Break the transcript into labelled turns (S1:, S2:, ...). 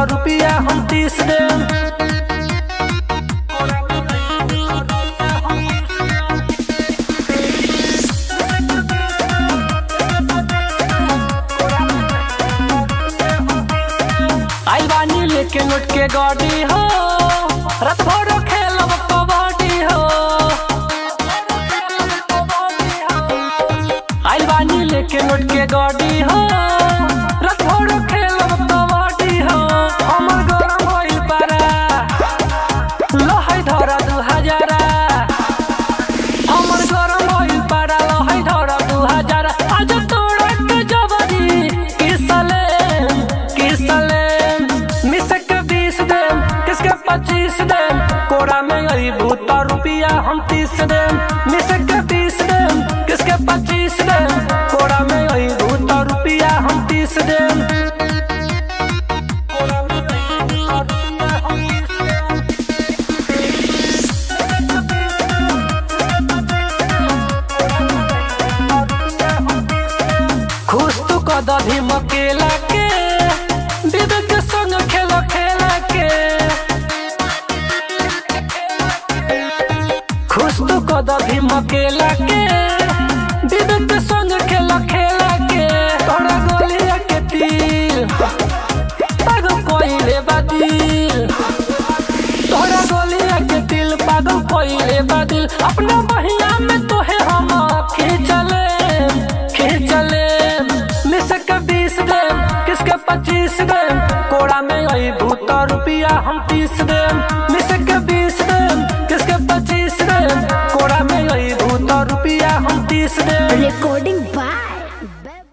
S1: रुपया हम तीस देम आई बानी लेके नोट के गाड़ी हो रात भर खेलब कबड्डी हो आई बानी लेके नोट के गाड़ी हो रात भर खेलब कबड्डी हो हमर गरम होइल पारा लहै धरा दू हजारा हमर गरम होइल पारा लहै धरा दू हजारा आज तोड़ा के जबरी किसले किसले मिस के बीस देम किसके पच्चीस देम कोड़ा में आई भूता रुपया हम तीस देम मिस के बीस देम किसके पच्चीस देम कोड़ा में आई भूता रुपया हम तीस देम कोड़ा में आई भूता रुपया हम तीस देम खुश तू कदधी मकेला के विवेक के संग खेल खेला के खुश तू कदधी मकेला के विवेक के संग खेल खेला के तोरा गोलिया के तीर पागल कोइले बादिल तोरा गोलिया के दिल पागल कोइले बादिल अपना बहिया में तोहे हम खींचले खींचले मिस के बीस देम किसके पच्चीस देम कोड़ा में आई भूता रुपया हम तीस देम मिस के